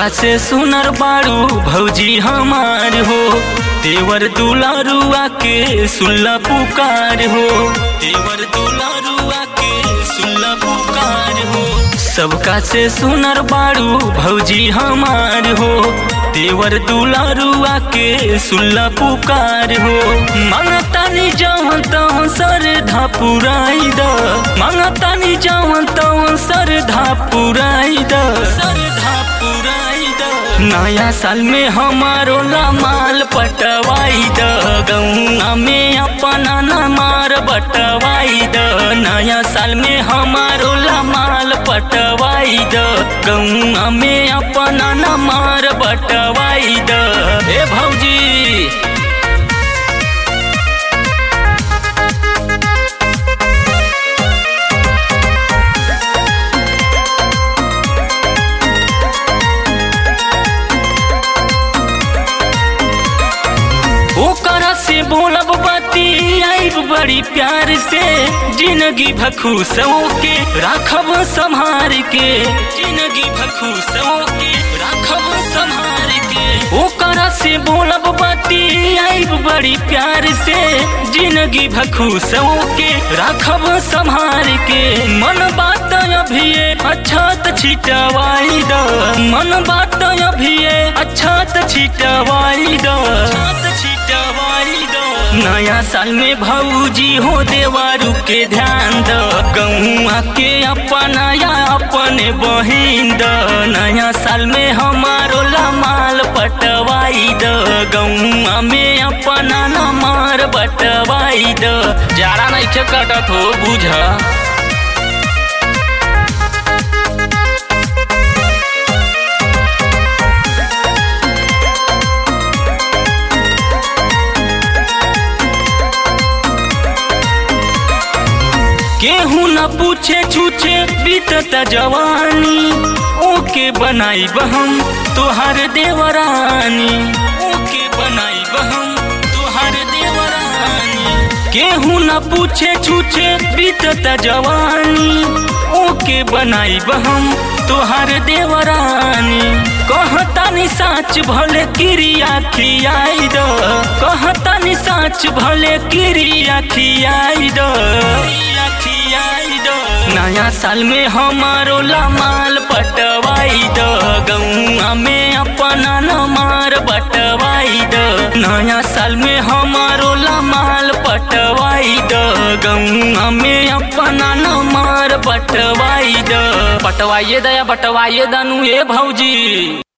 सबका से सुनर बाड़ू भौजी हमार हो देवर दुलारुआ के सुल्ला पुकार हो देवर दुलारुआ के सुल्ला पुकार हो सबका से सुनर बाड़ू भौजी हमार हो देवर दुलारुआ के सुल्ला पुकार हो मांगतानी जावन तवन सर धापुराई द मांगतानी जावन तवन सर धापुराई द सर धापुराई द नया साल में हमारो लामाल पटवाई द गौना में अपना नमार बटवाई द नया साल में हमारो लामाल पटवाई द गौना में अपना नमार बटवाई द हे भौजी ओकरा से बोलब बाती आइब बड़ी प्यार से जिंदगी भखूसों के राखब संभार के जिंदगी भखूसों के राखब संभार के ओकरा से बोलब बाती आइब बड़ी प्यार से जिंदगी भखूसों के राखब संभार के मन बात अभी अच्छा त छिटवाई द मन बात अभी अच्छा त छिटवाई द नया साल में भौजी हो देवारू के ध्यान द गौआ के अपना या अपने बहिन द नया साल में हमारो लमाल पटवाई द गौआ में अपना नमार बटवाई द जाड़ा नहीं कटत हो बुझा केहू न पूछे छूछे बीतता जवानी ओके बनाई बहम तोहार देवरानी ओके बनाई बहम तोहार देवरानी केहू न पूछे छूछे बीतता जवानी ओके बनाई बहम तोहार देवरानी कहतानी साच भले क्रिया खियाई द कहतानी साच भले क्रिया खियाई द नया साल में हमारो लमाल पटवाई द गौआ में अपना नमार बटवाई द नया साल में हमारो लमाल पटवाई द गौआ में अपना नमार बटवाई द पटवाइए दया बटवाइए दनु ए भौजी